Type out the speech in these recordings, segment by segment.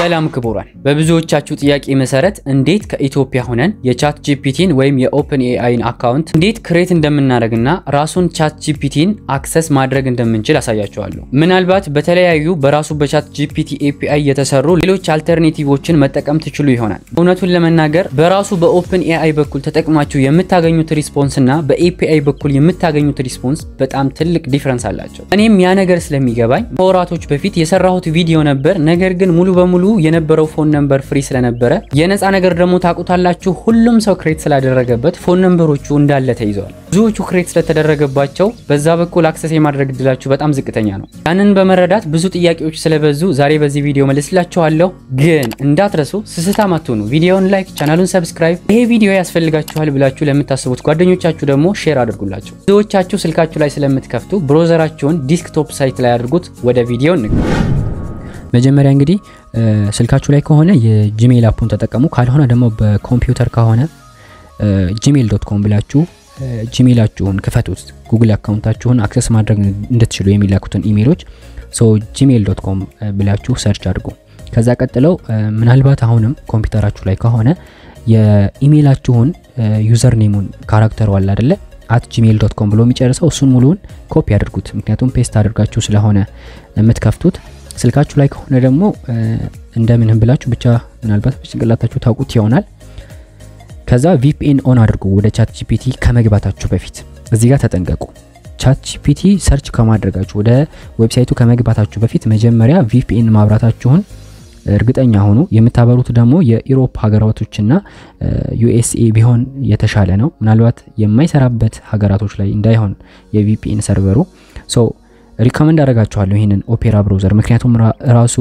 ሰላም ክቡራን፣ በብዙዎቻችሁ ጥያቄ መሰረት እንዴት ከኢትዮጵያ ሆነን የቻት ጂፒቲን ወይም የኦፕን ኤአይን አካውንት እንዴት ክሬት እንደምናደርግና ራሱን ቻት ጂፒቲን አክሰስ ማድረግ እንደምንችል አሳያችኋለሁ። ምናልባት በተለያዩ በራሱ በቻት ጂፒቲ ኤፒአይ የተሰሩ ሌሎች አልተርኔቲቮችን መጠቀም ትችሉ ይሆናል። እውነቱን ለመናገር በራሱ በኦፕን ኤአይ በኩል ተጠቅማችሁ የምታገኙት ሪስፖንስ እና በኤፒአይ በኩል የምታገኙት ሪስፖንስ በጣም ትልቅ ዲፍረንስ አላቸው። እኔም ያ ነገር ስለሚገባኝ ከወራቶች በፊት የሰራሁት ቪዲዮ ነበር። ነገር ግን ሙሉ በሙሉ የነበረው ፎን ነምበር ፍሪ ስለነበረ የነፃ ነገር ደግሞ ታውቁታላችሁ። ሁሉም ሰው ክሬት ስላደረገበት ፎን ነምበሮቹ እንዳለ ተይዘዋል። ብዙዎቹ ክሬት ስለተደረገባቸው በዛ በኩል አክሰስ የማድረግ እድላችሁ በጣም ዝቅተኛ ነው። ያንን በመረዳት ብዙ ጥያቄዎች ስለበዙ ዛሬ በዚህ ቪዲዮ መልስላችኋለሁ። ግን እንዳትረሱ ስስታም አትሆኑ። ቪዲዮውን ላይክ፣ ቻናሉን ሰብስክራይብ፣ ይሄ ቪዲዮ ያስፈልጋችኋል ብላችሁ ለምታስቡት ጓደኞቻችሁ ደግሞ ሼር አድርጉላቸው። ብዙዎቻችሁ ስልካችሁ ላይ ስለምትከፍቱ ብሮዘራችሁን ዲስክቶፕ ሳይት ላይ አድርጉት። ወደ ቪዲዮ እንግባ። መጀመሪያ እንግዲህ ስልካችሁ ላይ ከሆነ የጂሜል አፑን ተጠቀሙ። ካልሆነ ደግሞ በኮምፒውተር ከሆነ ጂሜል ዶት ኮም ብላችሁ ጂሜላችሁን ክፈቱት። ጉግል አካውንታችሁን አክሰስ ማድረግ እንድትችሉ የሚላኩትን ኢሜሎች ሶ ጂሜል ዶት ኮም ብላችሁ ሰርች አድርጉ። ከዛ ቀጥለው ምናልባት አሁንም ኮምፒውተራችሁ ላይ ከሆነ የኢሜላችሁን ዩዘር ኔሙን ካራክተሩ አለ አይደለ አት ጂሜል ዶት ኮም ብሎ የሚጨርሰው እሱን ሙሉውን ኮፒ አድርጉት። ምክንያቱም ፔስት አድርጋችሁ ስለሆነ የምትከፍቱት ስልካችሁ ላይ ከሆነ ደግሞ እንደምንም ብላችሁ ብቻ ምናልባት በጭንቅላታችሁ ታውቁት ይሆናል። ከዛ ቪፒኤን ኦን አድርጉ ወደ ቻት ጂፒቲ ከመግባታችሁ በፊት እዚህ ጋር ተጠንቀቁ። ቻት ጂፒቲ ሰርች ከማድረጋችሁ ወደ ዌብሳይቱ ከመግባታችሁ በፊት መጀመሪያ ቪፒኤን ማብራታችሁን እርግጠኛ ሆኑ። የምታበሩት ደግሞ የኢሮፕ ሀገራቶችና ዩኤስኤ ቢሆን የተሻለ ነው። ምናልባት የማይሰራበት ሀገራቶች ላይ እንዳይሆን የቪፒኤን ሰርቨሩ ሶ ሪኮመንድ አደርጋችኋለሁ ይህንን ኦፔራ ብሮዘር ምክንያቱም ራሱ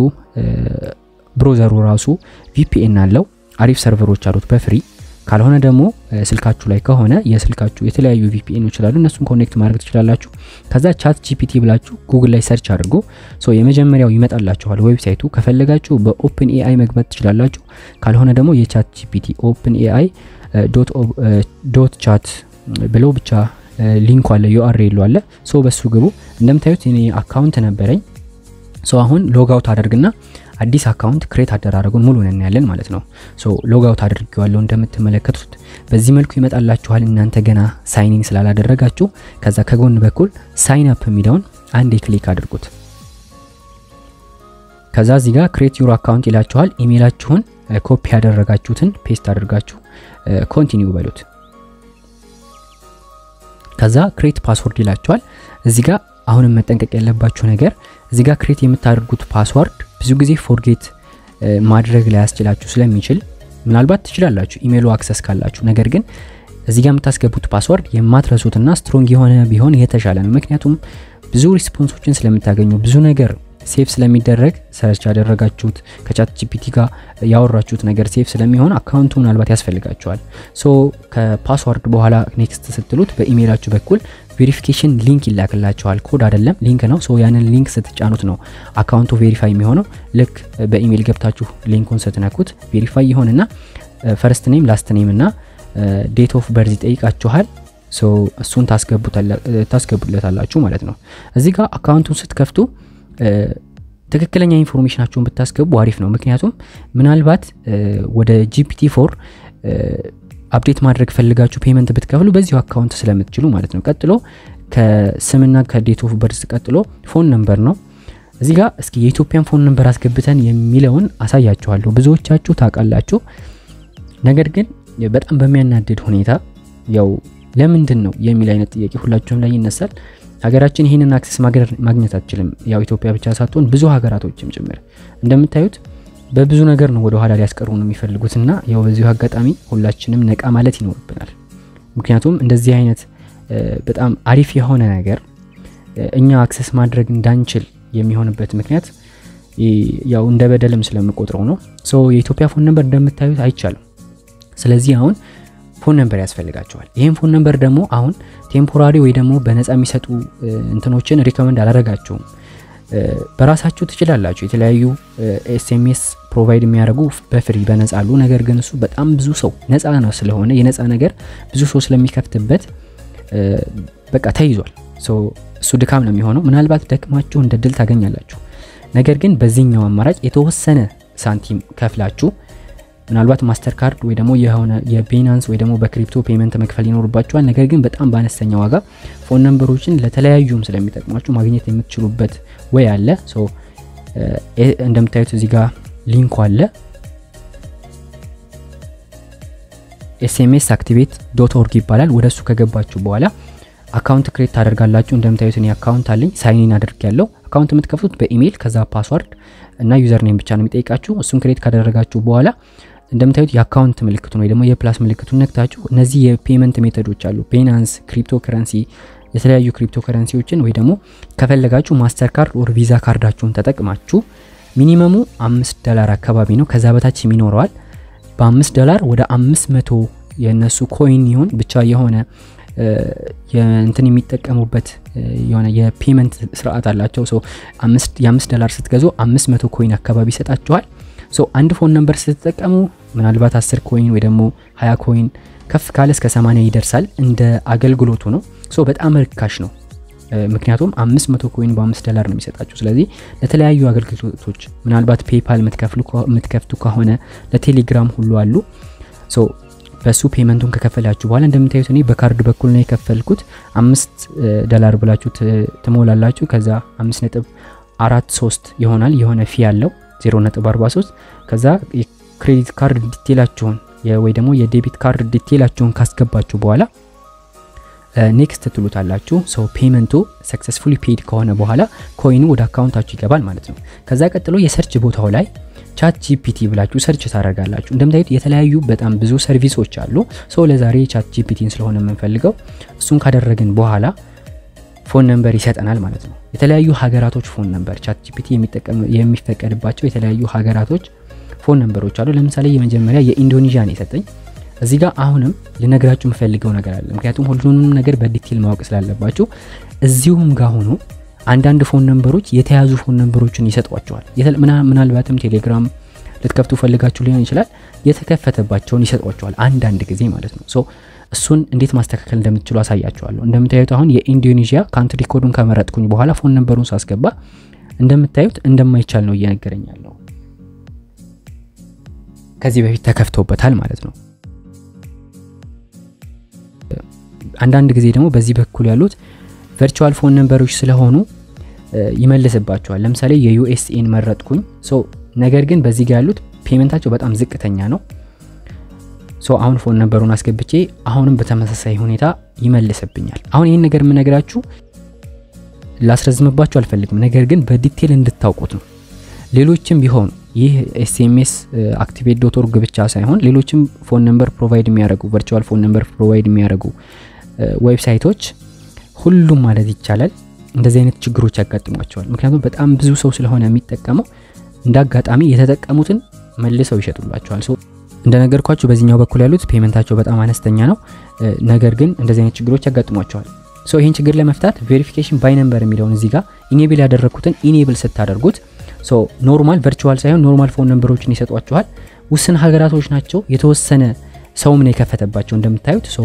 ብሮዘሩ ራሱ ቪፒኤን አለው። አሪፍ ሰርቨሮች አሉት በፍሪ ካልሆነ ደግሞ ስልካችሁ ላይ ከሆነ የስልካችሁ የተለያዩ ቪፒኤኖች ይችላሉ እነሱን ኮኔክት ማድረግ ትችላላችሁ። ከዛ ቻት ጂፒቲ ብላችሁ ጉግል ላይ ሰርች አድርጎ ሶ የመጀመሪያው ይመጣላችኋል ዌብሳይቱ። ከፈለጋችሁ በኦፕን ኤአይ መግባት ትችላላችሁ። ካልሆነ ደግሞ የቻት ጂፒቲ ኦፕን ኤአይ ዶት ቻት ብለው ብቻ ሊንኩ አለ ዩአርኤሉ አለ። ሶ በሱ ግቡ። እንደምታዩት እኔ አካውንት ነበረኝ። ሶ አሁን ሎጋውት አደርግና አዲስ አካውንት ክሬት አደራረጉን ሙሉ እናያለን ማለት ነው። ሶ ሎጋውት አድርጌዋለሁ እንደምትመለከቱት በዚህ መልኩ ይመጣላችኋል። እናንተ ገና ሳይኒን ስላላደረጋችሁ ከዛ ከጎን በኩል ሳይን አፕ የሚለውን አንዴ ክሊክ አድርጉት። ከዛ እዚህ ጋር ክሬት ዩር አካውንት ይላችኋል። ኢሜይላችሁን ኮፒ ያደረጋችሁትን ፔስት አድርጋችሁ ኮንቲኒው በሉት። ከዛ ክሬት ፓስወርድ ይላችኋል። እዚህ ጋር አሁንም መጠንቀቅ ያለባችሁ ነገር እዚህ ጋር ክሬት የምታደርጉት ፓስወርድ ብዙ ጊዜ ፎርጌት ማድረግ ላይ ያስችላችሁ ስለሚችል ምናልባት ትችላላችሁ ኢሜይሉ አክሰስ ካላችሁ። ነገር ግን እዚህ ጋር የምታስገቡት ፓስወርድ የማትረሱትና ስትሮንግ የሆነ ቢሆን የተሻለ ነው። ምክንያቱም ብዙ ሪስፖንሶችን ስለምታገኙ ብዙ ነገር ሴፍ ስለሚደረግ ሰርች ያደረጋችሁት ከቻት ጂፒቲ ጋር ያወራችሁት ነገር ሴፍ ስለሚሆን አካውንቱ ምናልባት ያስፈልጋችኋል። ሶ ከፓስወርድ በኋላ ኔክስት ስትሉት በኢሜይላችሁ በኩል ቬሪፊኬሽን ሊንክ ይላክላችኋል። ኮድ አይደለም ሊንክ ነው። ሶ ያንን ሊንክ ስትጫኑት ነው አካውንቱ ቬሪፋይ የሚሆነው። ልክ በኢሜይል ገብታችሁ ሊንኩን ስትነኩት ቬሪፋይ ይሆንና ፈርስት ኔም ላስት ኔም እና ዴት ኦፍ በርዝ ይጠይቃችኋል። ሶ እሱን ታስገቡለታላችሁ ማለት ነው። እዚህ ጋር አካውንቱን ስትከፍቱ ትክክለኛ ኢንፎርሜሽናቸውን ብታስገቡ አሪፍ ነው። ምክንያቱም ምናልባት ወደ ጂፒቲ ፎር አፕዴት ማድረግ ፈልጋችሁ ፔመንት ብትከፍሉ በዚሁ አካውንት ስለምትችሉ ማለት ነው። ቀጥሎ ከስምና ከዴት ኦፍ በርዝ ቀጥሎ ፎን ነምበር ነው። እዚህ ጋር እስኪ የኢትዮጵያን ፎን ነምበር አስገብተን የሚለውን አሳያችኋለሁ። ብዙዎቻችሁ ታውቃላችሁ። ነገር ግን በጣም በሚያናድድ ሁኔታ ያው ለምንድን ነው የሚል አይነት ጥያቄ ሁላችሁም ላይ ይነሳል። ሀገራችን ይህንን አክሰስ ማግኘት አትችልም። ያው ኢትዮጵያ ብቻ ሳትሆን ብዙ ሀገራቶችም ጭምር እንደምታዩት በብዙ ነገር ነው ወደ ኋላ ሊያስቀሩ ነው የሚፈልጉትና ያው በዚሁ አጋጣሚ ሁላችንም ነቃ ማለት ይኖርብናል። ምክንያቱም እንደዚህ አይነት በጣም አሪፍ የሆነ ነገር እኛ አክሰስ ማድረግ እንዳንችል የሚሆንበት ምክንያት ያው እንደ በደልም ስለምቆጥረው ነው። ሶ የኢትዮጵያ ፎን ነምበር እንደምታዩት አይቻልም። ስለዚህ አሁን ፎን ነምበር ያስፈልጋቸዋል። ይህም ፎን ነምበር ደግሞ አሁን ቴምፖራሪ ወይ ደግሞ በነፃ የሚሰጡ እንትኖችን ሪኮመንድ አላደረጋችሁም። በራሳችሁ ትችላላችሁ። የተለያዩ ኤስኤምኤስ ፕሮቫይድ የሚያደርጉ በፍሪ በነፃ አሉ። ነገር ግን እሱ በጣም ብዙ ሰው ነፃ ነው ስለሆነ የነፃ ነገር ብዙ ሰው ስለሚከፍትበት በቃ ተይዟል። እሱ ድካም ነው የሚሆነው። ምናልባት ደክማችሁ እንደ ድል ታገኛላችሁ። ነገር ግን በዚህኛው አማራጭ የተወሰነ ሳንቲም ከፍላችሁ ምናልባት ማስተር ካርድ ወይ ደግሞ የሆነ የቤናንስ ወይ ደግሞ በክሪፕቶ ፔመንት መክፈል ይኖርባችኋል። ነገር ግን በጣም በአነስተኛ ዋጋ ፎን ነምበሮችን ለተለያዩም ስለሚጠቅማችሁ ማግኘት የምትችሉበት ወይ አለ። እንደምታዩት እዚህ ጋር ሊንኩ አለ ኤስኤምኤስ አክቲቬት ዶት ኦርግ ይባላል። ወደ እሱ ከገባችሁ በኋላ አካውንት ክሬት ታደርጋላችሁ። እንደምታዩት እኔ አካውንት አለኝ ሳይኒን አድርግ ያለው አካውንት የምትከፍቱት በኢሜይል ከዛ ፓስዋርድ እና ዩዘር ኔም ብቻ ነው የሚጠይቃችሁ። እሱን ክሬት ካደረጋችሁ በኋላ እንደምታዩት የአካውንት ምልክቱን ወይ ደግሞ የፕላስ ምልክቱን ነክታችሁ እነዚህ የፔመንት ሜቶዶች አሉ። ቤናንስ፣ ክሪፕቶ ከረንሲ፣ የተለያዩ ክሪፕቶ ከረንሲዎችን ወይ ደግሞ ከፈለጋችሁ ማስተር ካርድ ኦር ቪዛ ካርዳችሁን ተጠቅማችሁ ሚኒመሙ አምስት ዶላር አካባቢ ነው። ከዛ በታች ይኖረዋል። በአምስት ዶላር ወደ አምስት መቶ የእነሱ ኮይን ይሁን ብቻ የሆነ እንትን የሚጠቀሙበት የሆነ የፔመንት ስርዓት አላቸው። የአምስት ዶላር ስትገዙ አምስት መቶ ኮይን አካባቢ ይሰጣችኋል። አንድ ፎን ነምበር ስትጠቀሙ ምናልባት አስር ኮይን ወይ ደግሞ ሀያ ኮይን ከፍ ካለ እስከ ሰማንያ ይደርሳል። እንደ አገልግሎቱ ነው። በጣም ርካሽ ነው። ምክንያቱም አምስት መቶ ኮይን በአምስት ዶላር ነው የሚሰጣችሁ። ስለዚህ ለተለያዩ አገልግሎቶች ምናልባት ፔፓል የምትከፍቱ ከሆነ ለቴሌግራም ሁሉ አሉ። በሱ ፔመንቱን ከከፈላችሁ በኋላ እንደምታዩት እኔ በካርድ በኩል ነው የከፈልኩት። አምስት ዶላር ብላችሁ ትሞላላችሁ። ከዛ አምስት ነጥብ አራት ሶስት ይሆናል የሆነ ፊ ያለው 0.43 ከዛ የክሬዲት ካርድ ዲቴላችሁን ወይ ደግሞ የዴቢት ካርድ ዲቴላችሁን ካስገባችሁ በኋላ ኔክስት ትሉታላችሁ። ሰው ፔመንቱ ሰክሰስፉሊ ፔድ ከሆነ በኋላ ኮይኑ ወደ አካውንታችሁ ይገባል ማለት ነው። ከዛ ቀጥሎ የሰርች ቦታው ላይ ቻት ጂፒቲ ብላችሁ ሰርች ታደርጋላችሁ። እንደምታዩት የተለያዩ በጣም ብዙ ሰርቪሶች አሉ። ሰው ለዛሬ ቻት ጂፒቲን ስለሆነ የምንፈልገው እሱን ካደረግን በኋላ ፎን ነምበር ይሰጠናል ማለት ነው። የተለያዩ ሀገራቶች ፎን ነምበር ቻት ጂፒቲ የሚፈቀድባቸው የተለያዩ ሀገራቶች ፎን ነምበሮች አሉ። ለምሳሌ የመጀመሪያ የኢንዶኔዥያ ነው የሰጠኝ። እዚህ ጋር አሁንም ልነግራችሁ የምፈልገው ነገር አለ። ምክንያቱም ሁሉንም ነገር በዲቴል ማወቅ ስላለባችሁ እዚሁም ጋር ሆኖ አንዳንድ ፎን ነምበሮች የተያዙ ፎን ነምበሮችን ይሰጧቸዋል። ምናልባትም ቴሌግራም ልትከፍቱ ፈልጋችሁ ሊሆን ይችላል። የተከፈተባቸውን ይሰጧቸዋል አንዳንድ ጊዜ ማለት ነው። ሶ እሱን እንዴት ማስተካከል እንደምትችሉ አሳያችኋለሁ። እንደምታዩት አሁን የኢንዶኔዥያ ካንትሪ ኮዱን ከመረጥኩኝ በኋላ ፎን ነምበሩን ሳስገባ እንደምታዩት እንደማይቻል ነው እየነገረኝ ያለው። ከዚህ በፊት ተከፍቶበታል ማለት ነው። አንዳንድ ጊዜ ደግሞ በዚህ በኩል ያሉት ቨርቹዋል ፎን ነምበሮች ስለሆኑ ይመልስባቸዋል። ለምሳሌ የዩኤስኤን መረጥኩኝ። ነገር ግን በዚህ ጋር ያሉት ፔመንታቸው በጣም ዝቅተኛ ነው። ሶ አሁን ፎን ነምበሩን አስገብቼ አሁንም በተመሳሳይ ሁኔታ ይመልስብኛል። አሁን ይህን ነገር የምነግራችሁ ላስረዝምባችሁ አልፈልግም፣ ነገር ግን በዲቴል እንድታውቁት ነው። ሌሎችም ቢሆኑ ይህ ኤስኤምኤስ አክቲቬት ዶት ኦርግ ብቻ ሳይሆን ሌሎችም ፎን ነምበር ፕሮቫይድ የሚያደርጉ ቨርቹዋል ፎን ነምበር ፕሮቫይድ የሚያደርጉ ዌብሳይቶች ሁሉም ማለት ይቻላል እንደዚህ አይነት ችግሮች ያጋጥሟቸዋል። ምክንያቱም በጣም ብዙ ሰው ስለሆነ የሚጠቀመው እንደ አጋጣሚ የተጠቀሙትን መልሰው ይሸጡላቸዋል። እንደነገርኳችሁ በዚህኛው በኩል ያሉት ፔመንታቸው በጣም አነስተኛ ነው። ነገር ግን እንደዚህ አይነት ችግሮች ያጋጥሟቸዋል። ሶ ይህን ችግር ለመፍታት ቬሪፊኬሽን ባይ ነምበር የሚለውን እዚህ ጋር ኢኔብል ያደረግኩትን ኢኔብል ስታደርጉት ሶ ኖርማል ቨርቹዋል ሳይሆን ኖርማል ፎን ነምበሮችን ይሰጧችኋል። ውስን ሀገራቶች ናቸው። የተወሰነ ሰውም ነው የከፈተባቸው እንደምታዩት ሶ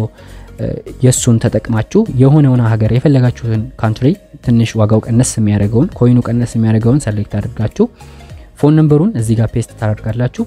የእሱን ተጠቅማችሁ የሆነውን ሀገር የፈለጋችሁትን ካንትሪ ትንሽ ዋጋው ቀነስ የሚያደርገውን ኮይኑ ቀነስ የሚያደርገውን ሰሌክት አድርጋችሁ ፎን ነምበሩን እዚህ ጋር ፔስት ታደርጋላችሁ።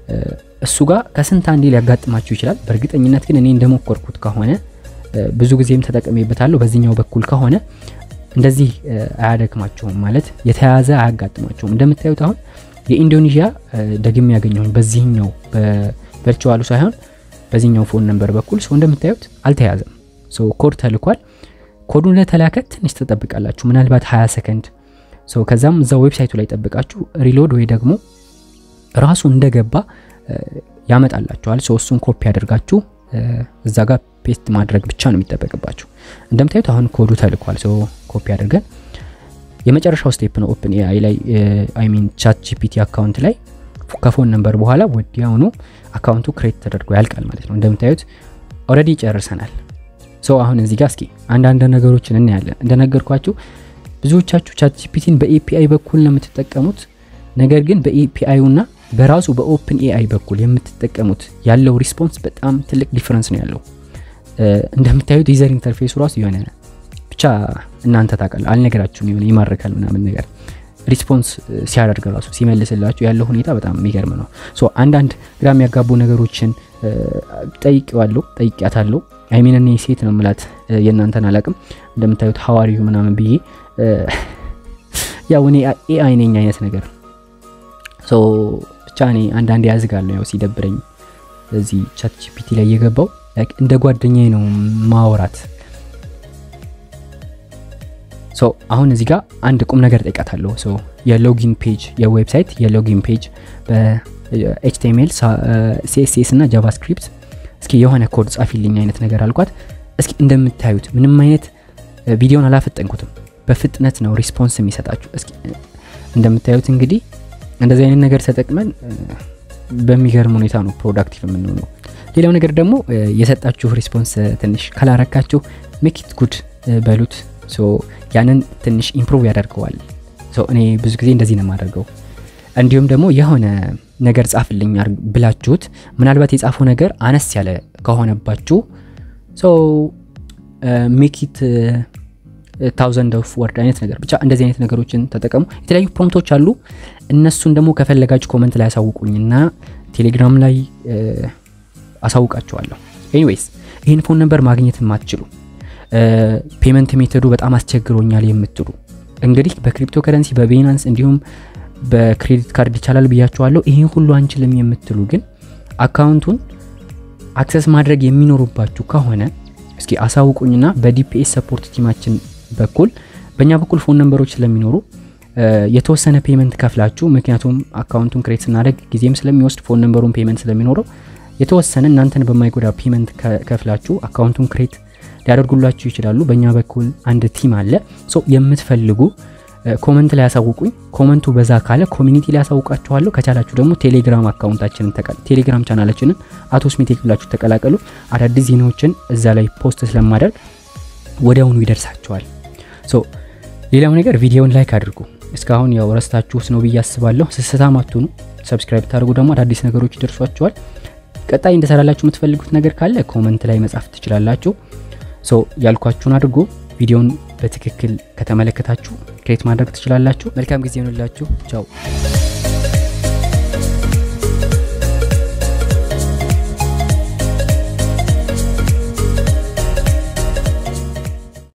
እሱ ጋር ከስንት አንዴ ሊያጋጥማችሁ ይችላል። በእርግጠኝነት ግን እኔ እንደሞከርኩት ከሆነ ብዙ ጊዜም ተጠቅሜበታለሁ። በዚህኛው በኩል ከሆነ እንደዚህ አያደክማችሁም፣ ማለት የተያዘ አያጋጥማችሁም። እንደምታዩት አሁን የኢንዶኔዥያ ደግሜ ያገኘሁኝ በዚህኛው በቨርቹዋሉ ሳይሆን በዚህኛው ፎን ነምበር በኩል ሰው እንደምታዩት አልተያዘም። ሰው ኮድ ተልኳል። ኮዱን ለተላከ ትንሽ ትጠብቃላችሁ፣ ምናልባት 20 ሰከንድ ሰው ከዛም እዛ ዌብሳይቱ ላይ ጠብቃችሁ ሪሎድ ወይ ደግሞ ራሱ እንደገባ ያመጣላችኋል። ሰው እሱን ኮፒ አድርጋችሁ እዛ ጋር ፔስት ማድረግ ብቻ ነው የሚጠበቅባችሁ። እንደምታዩት አሁን ኮዱ ተልኳል። ሰው ኮፒ አድርገን የመጨረሻው ስቴፕ ነው ኦፕን ኤአይ ላይ አይ ሚን ቻት ጂፒቲ አካውንት ላይ ከፎን ነምበር በኋላ ወዲያውኑ አካውንቱ ክሬት ተደርጎ ያልቃል ማለት ነው። እንደምታዩት ኦልሬዲ ጨርሰናል። ሰው አሁን እዚህ ጋር እስኪ አንዳንድ ነገሮችን እናያለን። እንደነገርኳችሁ ብዙዎቻችሁ ቻት ጂፒቲን በኤፒአይ በኩል ነው የምትጠቀሙት። ነገር ግን በኤፒአይና በራሱ በኦፕን ኤአይ በኩል የምትጠቀሙት ያለው ሪስፖንስ በጣም ትልቅ ዲፍረንስ ነው ያለው። እንደምታዩት ዩዘር ኢንተርፌሱ ራሱ የሆነ ብቻ እናንተ ታውቃለ አልነገራችሁም፣ የሆነ ይማርካል ምናምን ነገር ሪስፖንስ ሲያደርግ ራሱ ሲመልስላችሁ ያለው ሁኔታ በጣም የሚገርም ነው። ሶ አንዳንድ ግራ የሚያጋቡ ነገሮችን ጠይቄዋለሁ፣ ጠይቂያታለሁ። አይሚን እኔ ሴት ነው ምላት የእናንተን አላቅም እንደምታዩት ሀዋሪዩ ምናምን ብዬ ያው እኔ ኤአይ ነኝ አይነት ነገር ሶ ብቻ እኔ አንዳንዴ ያዝጋለሁ ያው ሲደብረኝ እዚህ ቻት ጂፒቲ ላይ የገባው እንደ ጓደኛዬ ነው ማውራት ሶ አሁን እዚህ ጋር አንድ ቁም ነገር ጠይቃታለሁ። ሶ የሎጊን ፔጅ የዌብሳይት የሎጊን ፔጅ በኤችቲኤምኤል ሲኤስኤስ እና ጃቫስክሪፕት እስኪ የሆነ ኮድ ጻፊልኝ አይነት ነገር አልኳት። እስኪ እንደምታዩት ምንም አይነት ቪዲዮን አላፈጠንኩትም፣ በፍጥነት ነው ሪስፖንስ የሚሰጣችሁ። እስኪ እንደምታዩት እንግዲህ እንደዚህ አይነት ነገር ተጠቅመን በሚገርም ሁኔታ ነው ፕሮዳክቲቭ የምንሆነው። ሌላው ነገር ደግሞ የሰጣችሁ ሪስፖንስ ትንሽ ካላረካችሁ ሜኪት ጉድ በሉት ያንን ትንሽ ኢምፕሩቭ ያደርገዋል። እኔ ብዙ ጊዜ እንደዚህ ነው የማደርገው። እንዲሁም ደግሞ የሆነ ነገር ጻፍልኝ ብላችሁት ምናልባት የጻፈው ነገር አነስ ያለ ከሆነባችሁ ሜኪት ታውዘንድ ኦፍ ወርድ አይነት ነገር ብቻ እንደዚህ አይነት ነገሮችን ተጠቀሙ። የተለያዩ ፕሮምቶች አሉ። እነሱን ደግሞ ከፈለጋችሁ ኮመንት ላይ አሳውቁኝና ቴሌግራም ላይ አሳውቃችኋለሁ። ኤኒዌይስ ይህን ፎን ነበር ማግኘት የማትችሉ ፔመንት ሜተዱ በጣም አስቸግሮኛል የምትሉ እንግዲህ በክሪፕቶ ከረንሲ በቤናንስ እንዲሁም በክሬዲት ካርድ ይቻላል ብያችኋለሁ። ይህን ሁሉ አንችልም የምትሉ ግን አካውንቱን አክሰስ ማድረግ የሚኖሩባችሁ ከሆነ እስኪ አሳውቁኝና በዲፒኤስ ሰፖርት ቲማችን በኩል በእኛ በኩል ፎን ነንበሮች ስለሚኖሩ የተወሰነ ፔመንት ከፍላችሁ ምክንያቱም አካውንቱን ክሬት ስናደርግ ጊዜም ስለሚወስድ ፎን ነንበሩን ፔመንት ስለሚኖረው የተወሰነ እናንተን በማይጎዳ ፔመንት ከፍላችሁ አካውንቱን ክሬት ሊያደርጉላችሁ ይችላሉ። በእኛ በኩል አንድ ቲም አለ። ሶ የምትፈልጉ ኮመንት ላይ ያሳውቁኝ። ኮመንቱ በዛ ካለ ኮሚኒቲ ላይ ያሳውቃችኋለሁ። ከቻላችሁ ደግሞ ቴሌግራም አካውንታችንን ቴሌግራም ቻናላችንን አቶ ስሜቴክ ብላችሁ ተቀላቀሉ። አዳዲስ ዜናዎችን እዛ ላይ ፖስት ስለማደርግ ወዲያውኑ ይደርሳችኋል። ሶ ሌላው ነገር ቪዲዮውን ላይክ አድርጉ። እስካሁን ያው ረስታችሁት ነው ብዬ አስባለሁ። ስስታም አትሁኑ። ሰብስክራይብ ታደርጉ ደግሞ አዳዲስ ነገሮች ይደርሷችኋል። ቀጣይ እንደሰራላችሁ የምትፈልጉት ነገር ካለ ኮመንት ላይ መጻፍ ትችላላችሁ። ሶ ያልኳችሁን አድርጎ ቪዲዮውን በትክክል ከተመለከታችሁ ክሬት ማድረግ ትችላላችሁ። መልካም ጊዜ ይሆንላችሁ። ቻው